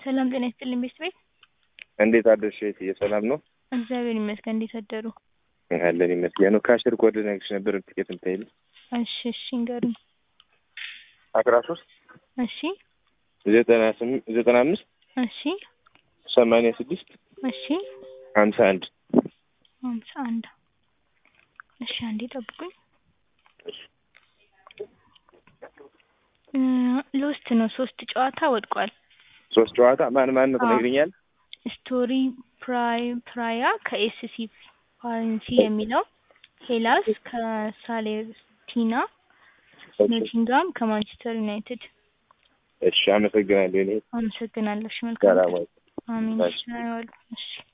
ሰላም ጤና ይስጥልኝ ቤት ቤት እንዴት አደርሽ እህትዬ? ሰላም ነው? እግዚአብሔር ይመስገን። እንዴት አደሩ? አለን ይመስገን። ካሽር ኮድ ነግርሽ ነበር ትኬት የምታይልኝ። እሺ እሺ ንገሩኝ። አስራ ሶስት እሺ ዘጠና ስምንት ዘጠና አምስት እሺ ሰማንያ ስድስት እሺ ሀምሳ አንድ ሀምሳ አንድ እሺ አንዴ ጠብቁኝ። እ ሎስት ነው ሶስት ጨዋታ ወድቋል። ሶስት ጨዋታ ማን ማን ነው አዎ። ትነግሪኛል? ስቶሪ ፕራይ ፕራያ ከኤስሲ ፋረንሲ የሚለው ሄላስ ከሳሌርቲና ኖቲንጋም ከማንቸስተር ዩናይትድ እሺ አመሰግናለሁ። እኔ አመሰግናለሁ። እሺ መልካም ሰላም ቀን። ዋይ። አሜን። እሺ። እሺ አይዋሉ። እሺ